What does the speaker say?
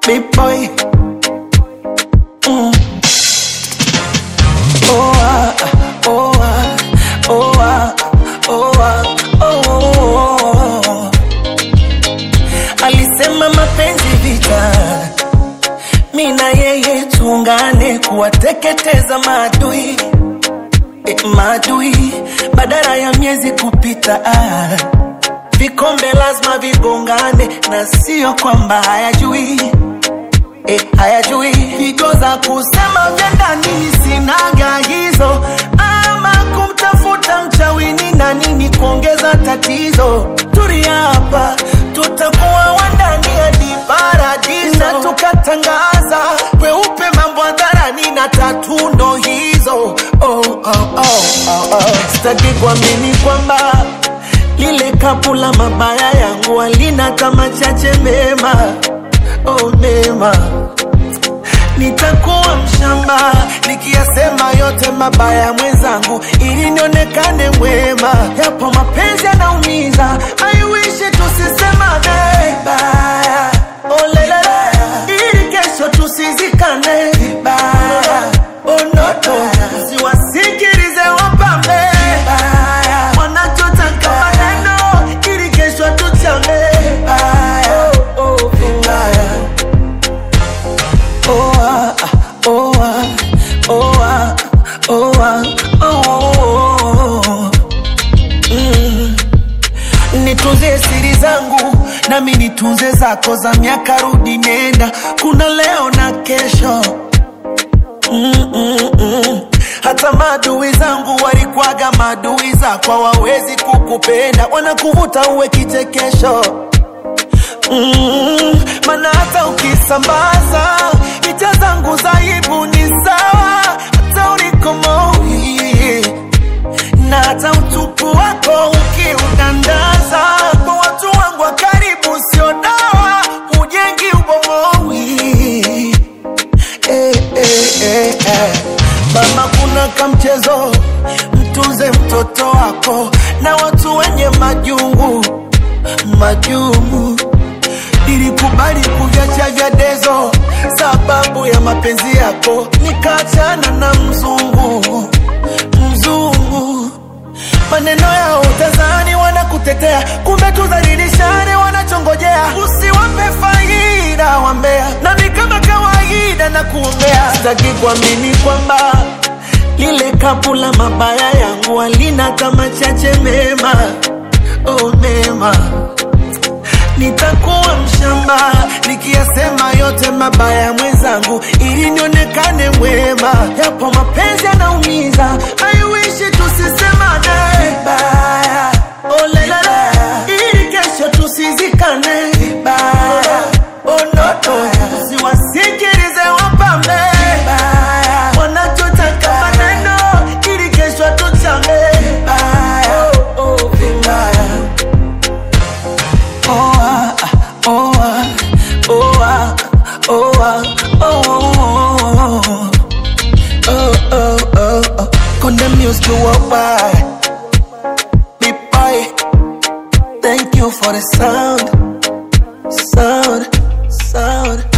big boy. Mm. Oh ah, oh ah, oh ah, oh ah, oh. Alisema mapenzi vita, mi na yeye tuungane kuwateketeza maadui eh, maadui badala ya miezi kupita ah. Vikombe lazima vigongane na sio kwamba hayajui eh, hayajui pigo za kusema vya ndani sinaga hizo, ama kumtafuta mchawini na nini kuongeza tatizo. Tulia hapa, tutakuwa wandani hadi paradiso, na tukatangaza kweupe mambo hadharani na tatu ndo hizo. Oh, oh, oh, oh, oh. Sitaki kuamini kwamba lile kapu la mabaya yangu halina kama chache mema oh, mema nitakuwa mshamba nikiyasema yote mabaya mwenzangu ili nionekane mwema yapo mapenzi yanaumiza aiwishi tusisemane vibaya oh, lelele ili kesho tusizikane vibaya oh, noto siwasikilize wapambe vibaya wanachotaka maneno ili kesho tuchame vibaya oh, oh, vibaya oh ah, oh ah, oh ah, oh ah, oh. Mm. Nitunze siri zangu nami nitunze zako za miaka rudi nenda, kuna leo na kesho mm, mm, mm. Hata maadui zangu walikwaga maadui zako, hawawezi kukupenda, wanakuvuta uwe kichekesho mm, mana hata ukisambaza picha zangu za aibu ni sawa, hata ulikomoi na hata utupu wako ukiudandaza kwa watu wangu wa karibu, sio dawa, hujengi ubomoi eh, eh, eh, eh. Mama, kuna kamchezo, mtunze mtoto wako na watu wenye majungu majungu. Nilikubali kuviacha vya dezo sababu ya mapenzi yako, nikaachana na mzungu mzungu. Maneno yao utazani wanakutetea, kumbe tudhalilishane wanachongojea. Usiwape faida wambea, nami kama kawaida na kuombea. Sitaki kuamini kwamba lile kapu la mabaya yangu halina kama chache mema, oh mema nitakuwa mshamba nikiyasema yote mabaya mwenzangu, ili nionekane mwema. Yapo mapenzi yanaumiza, aiwishi tusisemane vibaya, oh lelele, ili kesho tusizikane vibaya, oh noto, siwasikilize wapambe vibaya, wanachotaka maneno, ili kesho tuchame vibaya, oh, oh, vibaya. Oh ah, oh ah, oh ah, oh ah, oh oh oh oh oh. Condemn music worldwide. Big boy, thank you for the sound, sound, sound.